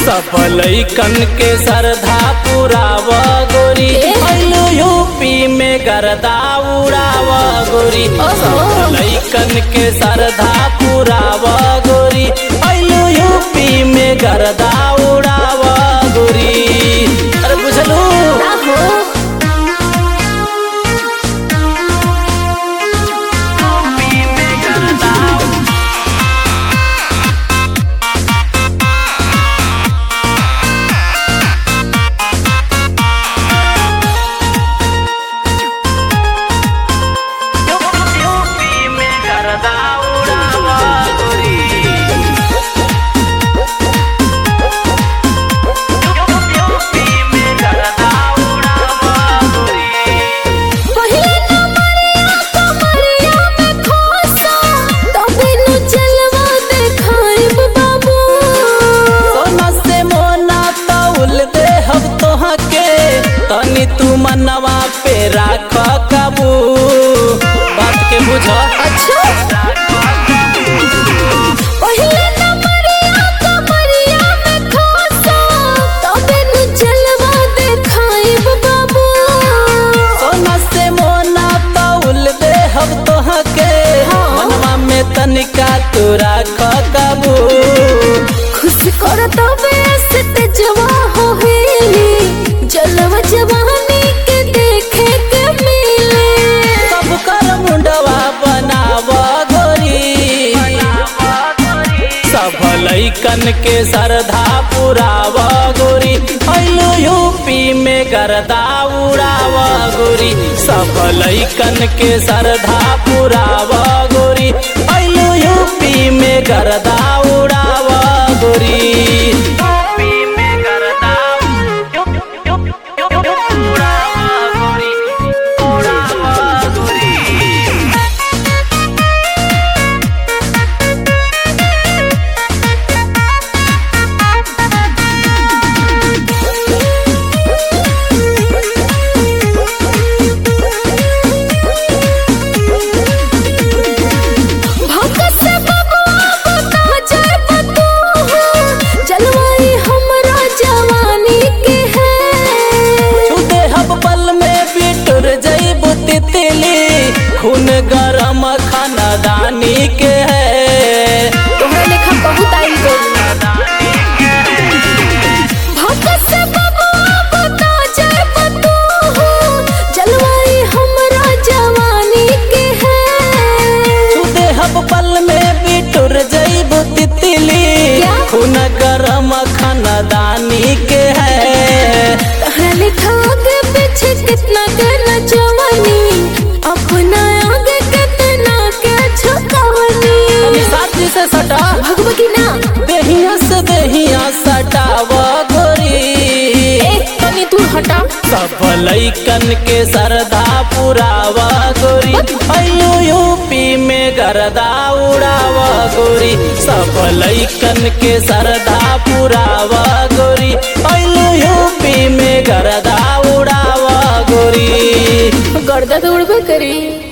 सब लैकन के सरधा पुराव गोरी अइलू यूपी में गरदा उड़ाव गोरी सब लैकन के सरधा पुराव गोरी अइलू यूपी में गरदा उड़ाव गोरी अरे बुझलू ना हो यूपी में गरदा उड़ाव गोरी यूपी में गरदा उड़ाव गोरी पहिले नंबरिया कमरिया में खोसा तबे नु चलवा देखाइब बाबू सोना से मोना तौल दे हम तोहा के तनी तू मनवा पे राख काबू बात के बुझ अच्छा पहिले नंबरिया कमरिया में खोसा तबे नु चलवा देखाइब बाबू सोना से मोना तौल दे हम तोहा के हाँ। मनवा में तनिका तू राख काबू खुश कर तबे से तेजवा हो हेली जलवा जवानी के देखे के मिले सब कर मुंडवा बनाव गोरी सब लैकन के सरधा पुराव गोरी अइलू यूपी में गरदा उड़ाव गोरी सब लैकन के सरधा पुराव गोरी अइलू यूपी में गरदा उड़ाव गोरी यूपी में गरदा उड़ाव गोरी उड़ाव गोरी भक्त से बबुआ बता जाए बतू जलवाई हमरा जवानी के है छुदे हब पल में बिटुर जईबू तितली खून गरम खानदानी के है तोहरा लेखा बहुत आई भक्त से बबुआ बता जाए बतू जलवाई हमरा जवानी के है छुदे हब पल में बिटुर जईबू तितली क्या? खून गरम खानदानी के है तोहरा लेखा आगे पीछे कितना करना जवानी अपना आगे कितना के छुपावनी अभी साथी से सटा भगवती ना देहिया से देहिया सटाव गोरी ए तनी तू हटा सब लैकन के सरदा पुरावा गोरी अयो यूपी में गरदा उड़ावा गोरी सब लैकन के सरदा पुरावा गोरी अयो यूपी में गरदा उड़ावा गोरी गर्दा तो उड़बे करी